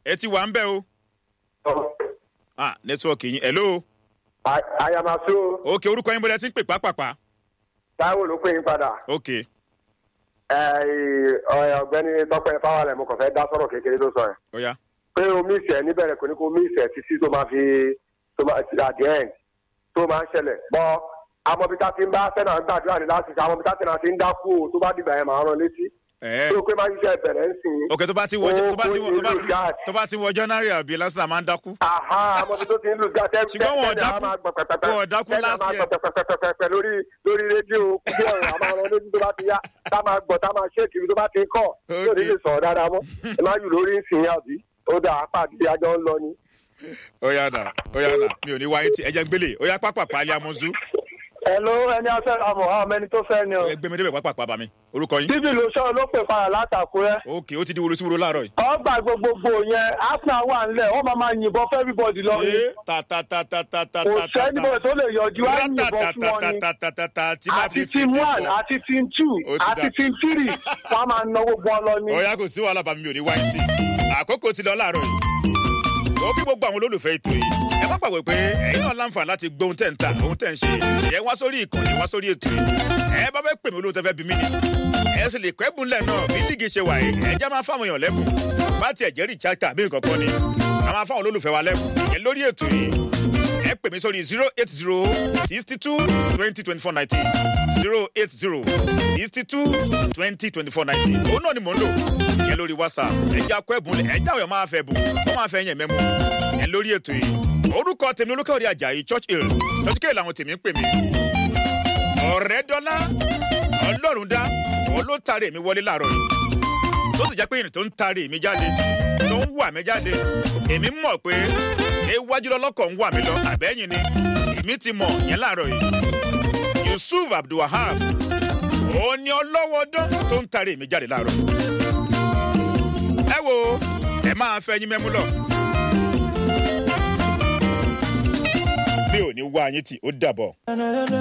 ẹ ti wà ń bẹ̀ o ah nẹ́tíwọ̀kì yín hello àyàmásó ok orúkọ yín bọ́lá ti ń pè pápápá táwọn ló pè yín padà ok ẹ, ẹ, ọ̀gbẹ́ni tọ́pẹ́ fáwọlẹ̀ mo kàn fẹ́ dá sọ̀rọ̀ kékeré tó sọ yẹn ó yá pé o mí ìsẹ̀ níbẹ̀rẹ̀ kò ní kó mí ìsẹ̀ títí tó máa fi tó máa ti àdé ẹ̀ tó máa ń ṣẹlẹ̀ bọ́ amọ̀bíta ti ń bá sẹ́nà gbàdúrà ní láti ṣe amọ̀bíta sẹ́nà ti ń dákú o tó bá dìgbà yẹn máa rán létí ẹ tó pé máa ń ṣiṣẹ́ bẹ̀rẹ̀ ń sìn ok tó bá ti wọ tó bá ti wọ tó bá ti Ó- ó- tó bá ti wọ january àbí lásìlá máa ń dákú aha amọ̀bí tó ti ń lù gá tẹ́ Ṣùgbọ́n wọn ò dákú- wọn ò dákú last year. pẹpẹpẹpẹpẹ lórí lórí rédíò kúndé ọ̀rọ̀ àmọ́ ọ̀rọ̀ lójú tó bá ti yá tá máa gbọ́ tá máa ṣé kiri tó bá ti ń kọ̀ yóò ní lè sọ̀rọ̀ dáadáa mọ́ ẹ má yù lórí ìsìn àbí ó dà á pàdé àjọ ń lọ ni. ó yá nà ó yá nà mi ò ní wáyé tí ẹ jẹ́ ń gbélé ó yá pápápá alẹ́ amúzú Hello ẹni afẹ́ àmọ̀ àwọn ẹni tó fẹ́ ni o. ẹ gbé mi débẹ̀ pápápá bá mi orúkọ yín bíbí ló sọ̀rọ̀ ló pè padà látàkúrẹ́. ok ó ti di woro sí woro láàárọ̀ yìí. ọgbà gbogbogbò yẹn arsenal wà nílẹ̀ wọ́n máa máa yìnbọn fún everybody lọ ni. ee ta ta ta ta ta ta kò ta ta sẹ́ni bọ̀ tó lè yọjú á yìnbọn fún wọn ni. ratatatatata tí máa àti fi fi team one fọ. àti team two Ó ti àti dà. team three wọ́n á máa ná gbogbo wọn lọ ni. ọ̀ya kò sí wàhálà bàmí mi ò ní wáyé tì àkókò ti lọ láàárọ̀ yìí ó kí gbogbo àwọn olólùfẹ́ ètò yìí ẹ má gbàgbé pé ẹ̀yin náà láǹfààní láti gbọ́ ohun tẹ̀ ń ta ohun tẹ̀ ń ṣe ẹ wá sórí ìkànnì wá sórí ètò yìí ẹ bá fẹ́ pè mí olóhùn tẹ́ fẹ́ bí mí ni ẹ sì lè kọ́ ẹ̀bùn lẹ̀ náà bí lígì ṣe wà yìí ẹ já máa fáwọn èèyàn lẹ́bùn bá tiẹ̀ jẹ́ rìchard tàbí nǹkan kan ni a máa fáwọn olólùfẹ́ wa lẹ́bùn ìyẹn lórí ètò yìí ẹ pè mí sórí zero eight zero sixty two twenty twenty four nineteen zero eight zero sixty two twenty twenty four nineteen òun náà ni mò ń lò ìyẹn lórí whatsapp ẹ jẹ́ akọ ẹ̀bùn lẹ̀ ẹ jẹ́ àwọn èèyàn máa fẹ́ bùn wọ́n máa fẹ́ yẹn mẹ́mu ìyẹn lórí ètò yìí orúkọ tèmi olúkọ̀ọ́rí ajayi church hill church hill làwọn tèmi ń pè mí ọ̀rẹ́ dọ́là ọlọ́run dá òun ló taari èmi wọlé láàárọ̀ yìí tó sì jẹ́ pé ìrìn tó ń taari èmi jáde tó ń wà mí jáde èmi mọ̀ pé iwájú lọ́lọ́kọ̀ ń wà mí lọ àbẹ́yìn ni èmi ti mọ̀ yẹn láàárọ̀ yìí yusuf abdulwahab òun ni ọlọ́wọ́dán tó ń taari èmi jáde láàárọ̀ yìí ẹ wo ẹ máa fẹ́ yín mẹ́mú lọ. mi ò ní wá yín tì ó dàbọ̀.